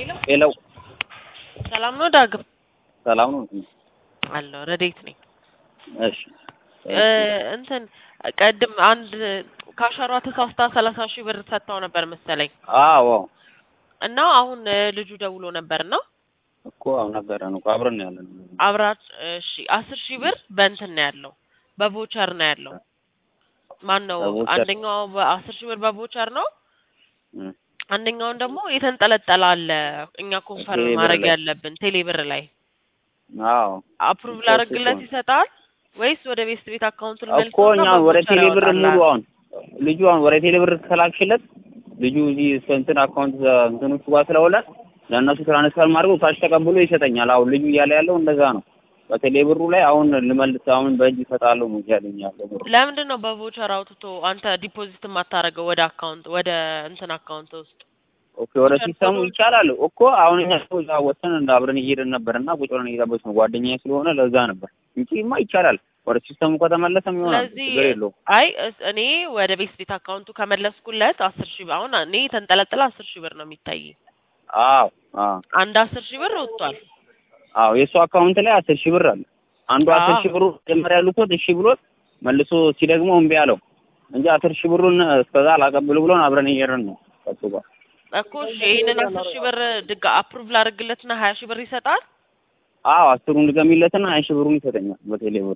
ሄሎ ሰላም ነው ዳግም? ሰላም ነው። አለሁ ረዴት ነኝ። እሺ እ እንትን ቀድም አንድ ካሸሯ ተሳስታ ሰላሳ ሺህ ብር ሰጥታው ነበር መሰለኝ አዎ እና አሁን እ ልጁ ደውሎ ነበር ነው እኮ አሁን ነገረን እኮ አብረን ነው ያለን። አብራት እሺ አስር ሺህ ብር በእንትን ነው ያለው በቮቸር ነው ያለው። ማን ነው በቮቸር? አንደኛው በአስር ሺህ ብር በቮቸር ነው እም፣ አንደኛውን ደግሞ የተንጠለጠለ አለ እኛ ኮንፈርም ቴሌብር ማድረግ ላይ። ያለብን ቴሌብር ላይ አዎ አፕሩቭ እኮ ላደርግለት እሱ ይሰጣል ወይስ ወደ ቤስት ቤት አካውንት እኮ እኛ ወደ ቴሌብር ሙሉ አሁን ልጁ አሁን ወደ ቴሌብር ከላክሽለት ልጁ እዚህ እንትን አካውንት እንትኖቹ ጋር ስለሆነ ለእነሱ ትራንስፈር ማድረጉ ካሽ ተቀብሎ ይሰጠኛል። አሁን ልጁ እያለ ያለው እንደዛ ነው። በቴሌብሩ ላይ አሁን ልመልስ አሁን በእጅ እሰጣለሁ ነው እያለኝ ያለው። ለምንድን ነው በቮቸር አውጥቶ አንተ ዲፖዚት የማታደርገው ወደ አካውንት ወደ እንትን አካውንት ውስጥ ኦኬ ወደ ቮቸር ሲስተሙ ኮዱን- ይቻላል እኮ አሁን እኛ እኮ እዛ ወሰን እንደ አብረን እየሄድን ነበር እና ቁጭ ብለን እየጠበቅን ነው ጓደኛዬ ስለሆነ ለዛ ነበር እንጂማ ይቻላል። ወደ ሲስተሙ ከተመለሰም ይሆናል ስለዚህ ችግር የለውም። አይ እስ- እኔ ወደ ቤስት ቤት አካውንቱ ከመለስኩለት አስር ሺህ ብር አሁን እኔ የተንጠለጠለ አስር ሺህ ብር ነው የሚታይ አዎ አዎ አንድ አስር ሺህ ብር ወጥቷል አዎ የእሱ አካውንት ላይ አስር ሺህ ብር አለ። አንዱ አስር አዎ። ሺህ ብሩ መጀመሪያ ልኮት እሺ ብሎት መልሶ ሲደግሞ እምቢ አለው እንጂ አስር ሺህ ብሩን እስከዛ አላቀብል ብሎን አብረን እየሄድን ነው ከሱ ጋር። እኮ እሺ ይሄንን አስር ሺህ ብር ድጋ አፕሩቭ ላደርግለትና ሀያ ሺህ ብር ይሰጣል አዎ አስሩን ድገሚለትና ሀያ ሺህ ብሩን ይሰጠኛል በቴሌ ብሩ።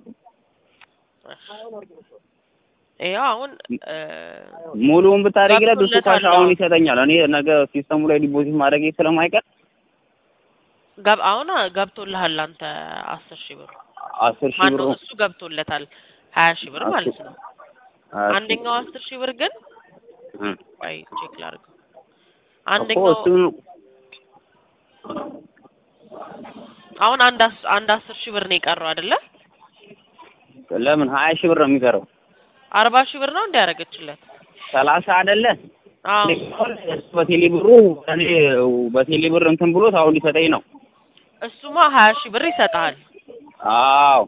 ይኸው አሁን እ፣ ሙሉውን ብታደርጊለት እሱ ካሽ ገብቶለታል አሁን አዎ። ይሰጠኛል። እኔ ነገ ሲስተሙ ላይ ዲፖዚት ማድረግ ስለማይቀር ገብ አሁን ገብቶልሃል አንተ አስር ሺህ ብር አስር ሺህ ማነው ብሩ እሱ ገብቶለታል ሀያ ሺህ ብር ማለት ነው ሀያ ሺህ አንደኛው አስር ሺህ ብር ግን እ። ቆይ ቼክ ላድርገው እኮ አንደኛው እሱን አሁን አንድ አስ- አንድ አስር ሺህ ብር ነው የቀረው አይደለ ለምን ሀያ ሺህ ብር ነው የሚቀረው? አርባ ሺህ ብር ነው እንዲያደርገችለት ሰላሳ አይደለ? አዎ በቴሌ ብሩ እኔ በቴሌ ብር እንትን ብሎት አሁን ሊሰጠኝ ነው። እሱማ ሀያ ሺህ ብር ይሰጥሃል አዎ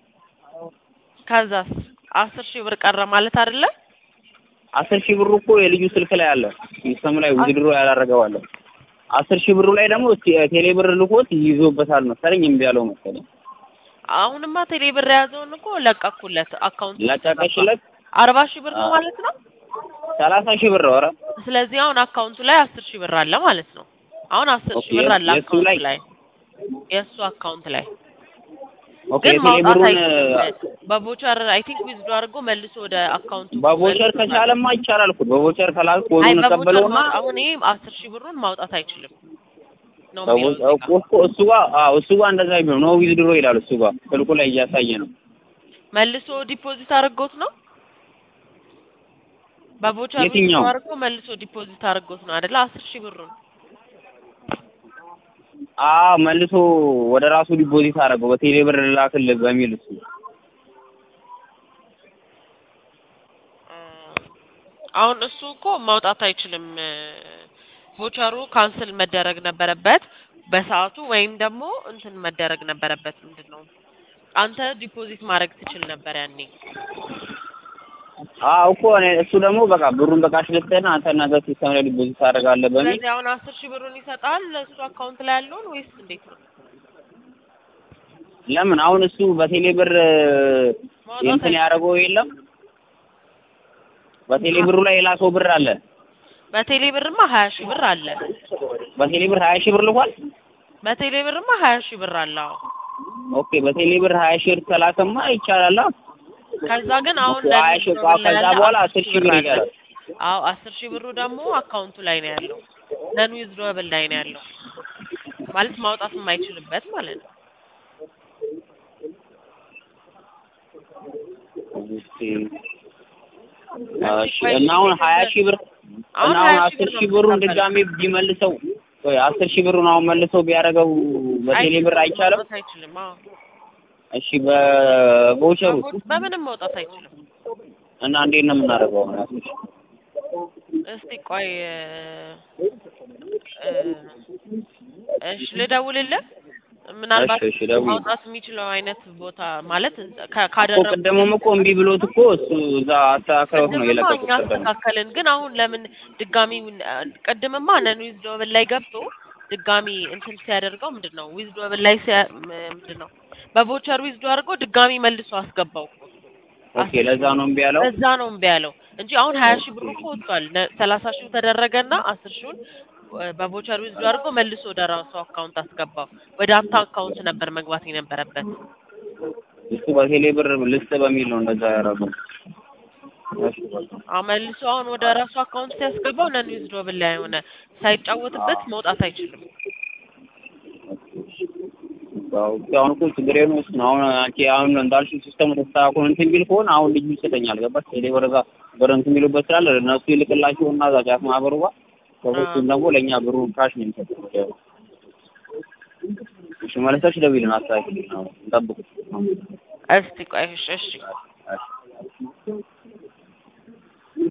ከዛስ አስር ሺህ ብር ቀረ ማለት አይደለ አስር ሺህ ብሩ እኮ የልጁ ስልክ ላይ አለ። ሲስተሙ ላይ ውድድሮ ያላረገው አለ። አስር ሺህ ብሩ ላይ ደግሞ እስኪ ቴሌ ብር ልኮት ይዞበታል መሰለኝ እምቢ ያለው መሰለኝ። አሁንማ ቴሌ ብር የያዘውን እኮ ለቀኩለት አካውንት ለቀቀሽለት አርባ ሺህ ብር ነው አዎ። ማለት ነው ሰላሳ ሺህ ብር ኧረ ስለዚህ አሁን አካውንቱ ላይ አስር ሺህ ብር አለ ማለት ነው አሁን አስር ኦኬ፣ ሺህ ብር አለ የእሱ አካውንቱ ላይ? ላይ የእሱ አካውንት ላይ ኦኬ ግን የቴሌ ማውጣት ብሩን አይችልም በቮቸር አይ ቲንክ ዊዝዶ አድርጎ መልሶ ወደ አካውንቱ በቮቸር ከቻለማ ይቻላል እኮ በቮቸር ከላክ አይ ኮዱን በቮቸር ቀበለውና ማውጣት አሁን ይሄ አስር ሺህ ብሩን ማውጣት አይችልም ነው በቮ- የሚለው እዚህ ጋር። እኮ እሱ ጋር አዎ እሱ ጋር እንደዛ ቢሆን ነው ዊዝድሮ ይላል እሱ ጋር ስልኩ ላይ እያሳየ ነው። መልሶ ዲፖዚት አድርጎት ነው በቮቸር የትኛው? ዊዝዶ አድርጎ መልሶ ዲፖዚት አድርጎት ነው አይደለ አስር ሺህ ብሩን አዎ መልሶ ወደ ራሱ ዲፖዚት አደረገው በቴሌ ብር ላክልህ በሚል እሱ አሁን እሱ እኮ ማውጣት አይችልም። ቮቸሩ ካንስል መደረግ ነበረበት በሰዓቱ ወይም ደግሞ እንትን መደረግ ነበረበት። ምንድን ነው አንተ ዲፖዚት ማድረግ ትችል ነበር ያኔ። አዎ እኮ እኔ እሱ ደግሞ በቃ ብሩን በቃሽ ልትህና አንተ ነገ ሲስተም ላይ ዲፖዚት ታደርጋለህ በሚል ስለዚህ አሁን አስር ሺህ ብሩን ይሰጣል እሱ አካውንት ላይ ያለውን ወይስ እንዴት ነው? ለምን አሁን እሱ በቴሌ ብር ማውጣት እንትን አይችልም። ያደረገው የለም በቴሌ ብሩ ላይ የላከው ብር አለ በቴሌ ብርማ ሀያ ሺህ ብር አለ። በቴሌ ብር ሀያ ሺህ ብር ልኳል በቴሌ ብርማ ሀያ ሺህ ብር አለ። አዎ ኦኬ በቴሌ ብር ሀያ ሺህ ብር ከላከማ ይቻላል አዎ ከዛ ግን አሁን ኦኬ፣ ሀያ ሺህ ለሚዝዶ ከዛ ያለ በኋላ አስር ሺህ ብር አለ። ይቀራል አዎ አስር ሺህ ብሩ ደግሞ አካውንቱ ላይ ነው ያለው። ነን ዊዝድሮብል ላይ ነው ያለው ማለት ማውጣት የማይችልበት ማለት ነው። እሺ እሺ እና አሁን ሀያ ሺህ ብር አሁን እና አሁን ሀያ ሺህ አስር ብር ነው ሺህ ብሩን የምትቀበለው። ድጋሜ ቢመልሰው ወይ አስር ሺህ ብሩን አሁን መልሰው ቢያደርገው በቴሌ ብር አይቻልም? ማውጣት አይችልም። አዎ እሺ በቮቸሩ በቦ- በምንም ማውጣት አይችልም። እና እንዴት ነው የምናደርገው? አሁን አስር ሺህ እስቲ ቆይ እ፣ እሺ ልደውልልህ። ምናልባት እሺ፣ እሺ፣ ደውል። ማውጣት የሚችለው አይነት ቦታ ማለት ከ- እኮ ካደረጉ ቅድምም እኮ እምቢ ብሎት እኮ እሱ እዛ አስተካክለውት ነው ቅድምማ የለቀቁት እኛ ቅድም አስተካከልን፣ ግን አሁን ለምን ድጋሚ ቅድምማ ነን ዊዝዶብል ላይ ገብቶ ድጋሚ እንትን ሲያደርገው ምንድን ነው ዊዝድሮብል ላይ ሲያ- ም- ምንድን ነው በቮቸር ዊዝዶ አድርጎ ድጋሚ መልሶ አስገባው እኮ እሱ። ኦኬ ለዛ ነው እምቢ ያለው። እዛ ነው እምቢ ያለው እንጂ አሁን ሀያ ሺህ ብሩ እኮ ወጥቷል። ነ- ሰላሳ ሺው ተደረገና አስር ሺውን እ፣ በቮቸር ዊዝዶ አድርጎ መልሶ ወደ ራሱ አካውንት አስገባው። ወደ አንተ አካውንት ነበር መግባት የነበረበት። እሱ በቴሌ ብር ልስጥ በሚል ነው እንደዛ ያደረገው። እሺ በቃ አዎ መልሶ አሁን ወደ ራሱ አካውንት ሲያስገባው ነን ዊዝድሮብል ላይ ሆነ ሳይጫወትበት መውጣት አይችልም። ያው አሁን እኮ ችግር ነው እሱ ነው። አሁን አንቺ አሁን እንዳልሽው ሲስተሙ ተስተካክሎ እንትን ቢል ከሆነ አሁን ልጁ ይሰጠኛል። ገባሽ? ቴሌ ብር ጋር ብር እንትን የሚሉበት ስላለ እነሱ ይልክላቸውና እዛ ጫፍ ማህበሩ ጋር ሰዎቹም ደግሞ ለእኛ ብሩን ካሽ ነው የሚሰጡት። ያው እሺ መለሰሽ ደውይልን፣ አስተካክልልን። አሁን እንጠብቅ። እስቲ ቆይ እሺ እሺ